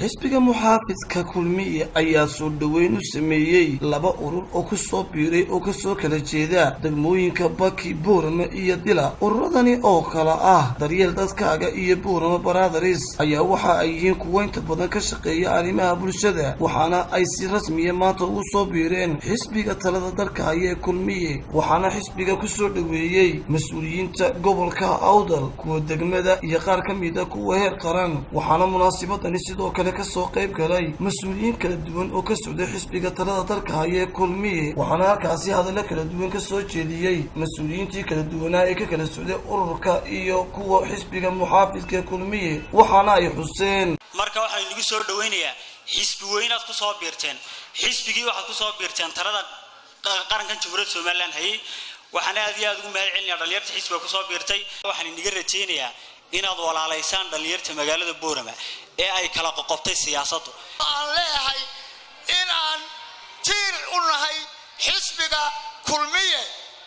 xisbiga muxaafidka kulmiye ayaa soo dhoweyn u sameeyey laba urur oo ku soo biiray oo kasoo kala jeeda degmooyinka baki buurama iyo dila ururadani oo kala ah daryeel dadkaaga iyo buurama baradaris ayaa waxa ay yihiin kuwo inta badan ka shaqeeya arrimaha bulshada waxaana ay si rasmiya maanta ugu soo biireen xisbiga talada dalka haya ee kulmiye waxaana xisbiga kusoo dhoweeyey mas-uuliyiinta gobolka awdal kuwa degmada iyo qaar ka mid a kuwa heer qaran waxaana munaasibadani sidoo kale kasoo qayb galay mas-uuliyiin kala duwan oo ka socday xisbiga talada dalka haya ee kulmiye waxaana halkaasi hadallo kala duwan ka soo jeediyey mas-uuliyiintii kala duwanaa ee ka kala socday ururka iyo kuwa xisbiga muxaafidka ee kulmiye waxaana ay xuseen marka waxaan inagu soo dhawaynayaa xisbi weynaad ku soo biirteen xisbigii waxaad ku soo biirteen talada qarankan jamhuuriyadda somalilan hayay waxaan aad iyo aad ugu mahad celinayaa dhalinyarta xisbiga kusoo biirtay waxaan inaga rajaynayaa inaad walaalaysaan dhalinyarta magaalada boorama ee ay kala qoqobtay siyaasaddu aan leeyahay in aan tiir u nahay xisbiga kulmiye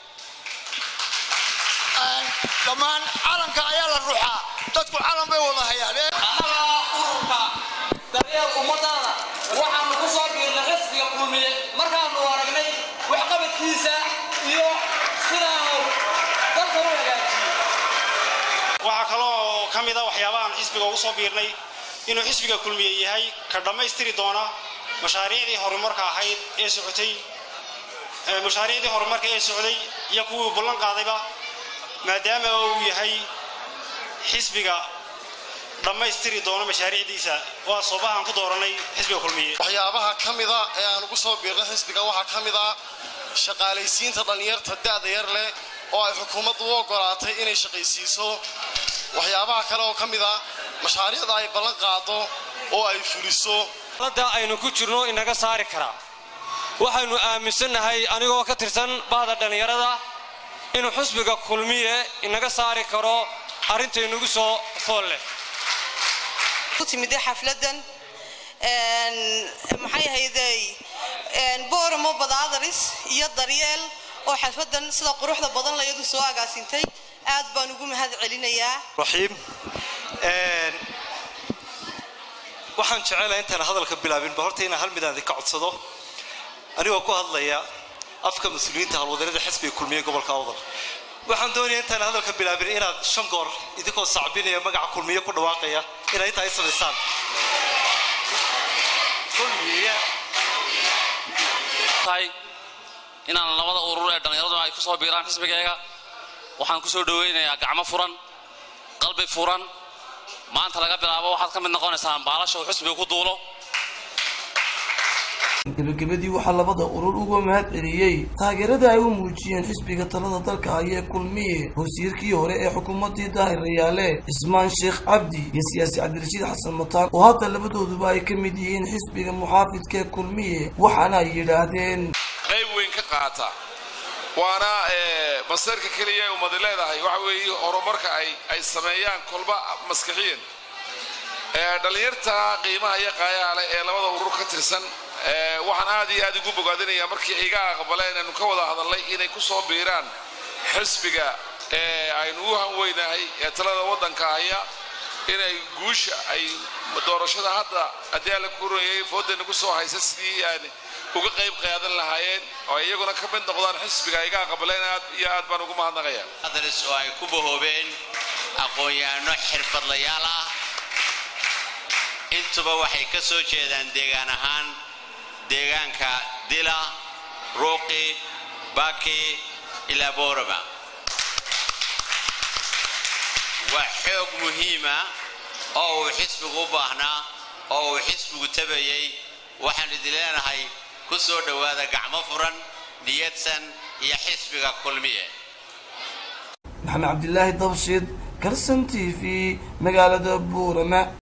dhammaan calanka ayaa la ruxaa dadku calan bay wada hayaan annaga ururka daryeel ummadana waxaanu ku soo biirnay xisbiga kulmiye markaanu aragnay waxqabadkiisa iyo sidaanu dalka u hagaajiyo waxaa kaloo ka mid a waxyaabahaan xisbiga ugu soo biirnay inuu xisbiga kulmiye yahay ka dhammaystiri doona mashaariicdii horumarka ahayd ee socotay mashaariicdii horumarka ee socday iyo kuwii ballan qaadayba maadaama uu yahay xisbiga dhammaystiri doono mashaariicdiisa waa soobahaan ku dooranay xisbiga kulmiye waxyaabaha ka mida ee aan ugu soo biirnay xisbiga waxaa ka mid ah shaqaalaysiinta dhallinyarta da'da yar leh oo ay xukuumaddu u ogolaatay inay shaqaysiiso waxyaabaha kale oo ka mid a mashaariicda ay ballan qaado oo ay fuliso da aynu ku jirno inaga saari karaa waxaynu aaminsannahay anigoo ka tirsan bahda dhallinyarada inuu xusbiga kulmiye inaga saari karo arrintaynugu soo fool leh timide xafladan maxay ahayday booramo badaadaris iyo daryeel oo xafladan sida quruxda badan layadu soo agaasintay aad baan ugu mahad celinayaa raxiim waxaan jecelahay intaan hadalka bilaabinba horta inaan hal midaan idinka codsado anigoo ku hadlaya afka mas-uuliyiinta halwadanada xisbiga kulmiye gobolka awdal waxaan doonaya intaan hadalka bilaabin inaad shan goor idinkoo sacbinaya magaca kulmiye ku dhawaaqaya inaad intaa i samaysaan inaan labada urur ee dhallinyaradu ay ku soo biiraan xisbigayga waxaan ku soo dhawaynayaa gacmo furan qalbi furan maanta laga bilaabo waxaad ka mid noqonaysaan baalasha uu xisbiga ku duulo gebagabadii waxaa labada urur uga mahad celiyey taageerada ay u muujiyeen xisbiga talada dalka haya ee kulmiye wasiirkii hore ee xukuumaddii daahir rayaale cismaan sheekh cabdi iyo siyaasi cabdirashiid xasan mataan oo hadda labadooduba ay ka mid yihiin xisbiga muxaafidka ee kulmiye waxaana ay yidhaahdeen qayb weyn ka qaata waana masarka keliya ee ummadi leedahay waxa weeye horumarka ay sameeyaan kolba maskixiyan dhallinyarta qiimaha iyo qaayaha leh ee labada urur ka tirsan waxaan aad iyo aad ugu bogaadinayaa markii iga aqbaleen aynu ka wada hadalnay inay ku soo biiraan xisbiga aynu u hanweynahay ee talada waddanka haya inay guusha ay doorashada hadda haddii alla kuroyay foodayna ku soo haysa sidii aan uga qayb qaadan lahaayeen oo ay iyaguna ka mid noqdaan xisbiga iga aqbaleen aad iyo aad baan ugu mahadnaqaya adres oo ay ku bahoobeen aqoon-yahanno xirfadlayaal ah intuba waxay ka soo jeedaan deegaan ahaan deegaanka dila ruuqi baki ilaa boorama waa xoog muhiima oo uu xisbigu u baahnaa oo uu xisbigu tabayay waxaan idin leenahay ku soo dhowaada gacmo furan niyadsan iyo xisbiga kulmiye maxamed cabdilaahi dabshid karsan t v magaalada buurama